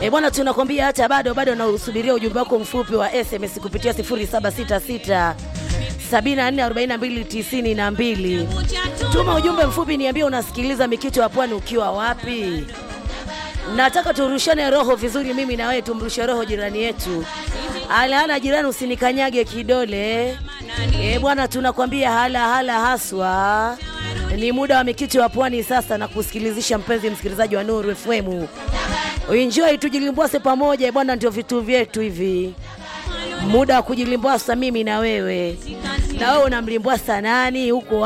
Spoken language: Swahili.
E bwana, tunakwambia hata bado bado nausubiria ujumbe wako mfupi wa SMS kupitia 0766 744292. Tuma ujumbe mfupi, niambie unasikiliza Mikito ya Pwani ukiwa wapi. Nataka turushane roho vizuri, mimi na wewe tumrushe roho jirani yetu. Alahala jirani, usinikanyage kidole. E bwana, tunakwambia hala hala haswa. Ni muda wa Mikito ya Pwani sasa na kusikilizisha mpenzi msikilizaji wa Nuru FM. Enjoy, tujilimbwase pamoja bwana, ndio vitu vyetu hivi. Muda wa kujilimbwasa mimi na wewe, na wewe unamlimbwasa nani huko?